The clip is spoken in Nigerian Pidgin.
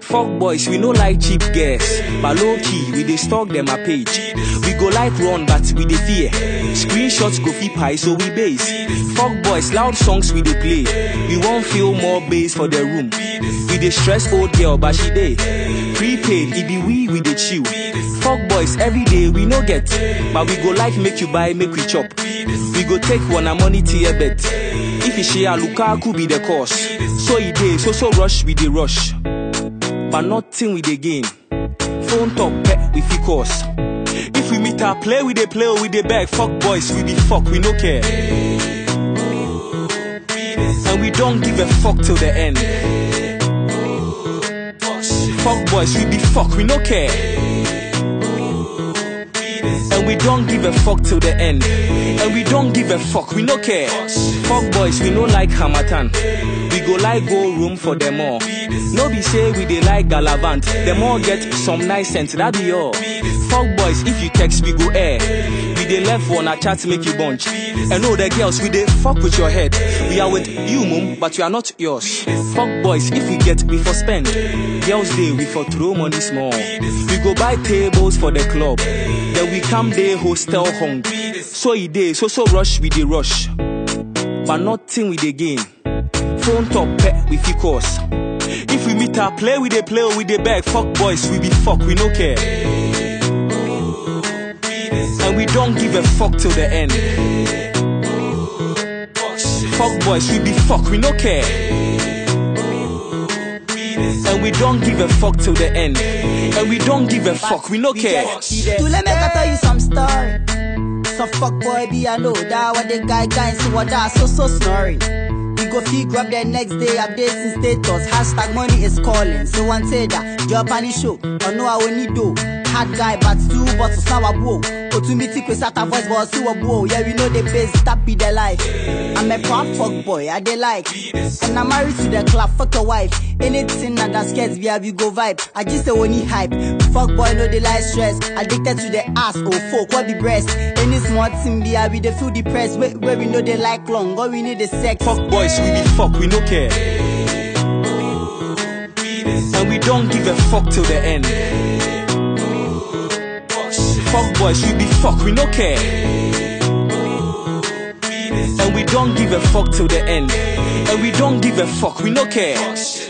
Fuck boys, we no like cheap girls. But low key, we dey stalk them a page. We go like run, but we dey fear. Screenshots go fit pie, so we base. Fuck boys, loud songs we dey play. We won't feel more bass for the room. We dey stress old girl, but she dey. Prepaid, it be we, we dey chill. Fuck boys, every day we no get. But we go like make you buy, make we chop. We go take one a money tier bet. If you share Lukaku be the cause. So e dey, so so rush, we dey rush. But nothing we dey gain. Phone top pet we fit cause. If we meet our play, we dey play or we dey beg. Fuck boys, we be fuck, we no care. And we don't give a fuck till the end. Fuck boys, we be fuck, we no care. And we don't give a fuck till the end. And we don't give a fuck, we no care. Fuck boys, we no like Hamatan. We go like go room for them all. No be say we dey like Galavant. Them all get some nice sense, that be all. Fuck boys, if you text, we go air. We dey left one a chat make you bunch. And all the girls, we dey fuck with your head. We are with you, mum, but you are not yours. Fuck boys, if we get, we for spend. Girls day, we for throw money small. We go buy tables for the club. Then we come day hostel hung. So e dey, so so rush, we dey rush. But nothing we dey gain. Phone top pet, we fit cause. If we meet our play, we dey play or we dey beg. Fuck boys, we be fuck, we no care. And we don't give a fuck till the end. Fuck boys, we be fuck, we no care. And we don't give a fuck till the end. And we don't give a fuck, we no care. To let me tell you some story. Some fuck boy be I know that what the guy guy see what that so so snoring. We go fee grab the next day updating status. Hashtag money is calling. So one say that Japanese show. Or no I will need do. Hard guy but two bottles now a blow. Otumiti quiz at a voice but see a blow. Yeah we know the base that be the life. I'm a proud fuck boy I they like. And I'm married to the club fuck a wife. Anything that that scares me I we go vibe. I just say only hype. Fuck boy no they like stress. Addicted to the ass oh fuck what be breast. Any small thing be I we they feel depressed. Where, where we know they like long. Or we need the sex. Fuck boys, we be fuck, we no care. And we don't give a fuck till the end. Fuck boys, we be fuck, we no care. And we don't give a fuck till the end. And we don't give a fuck, we no care.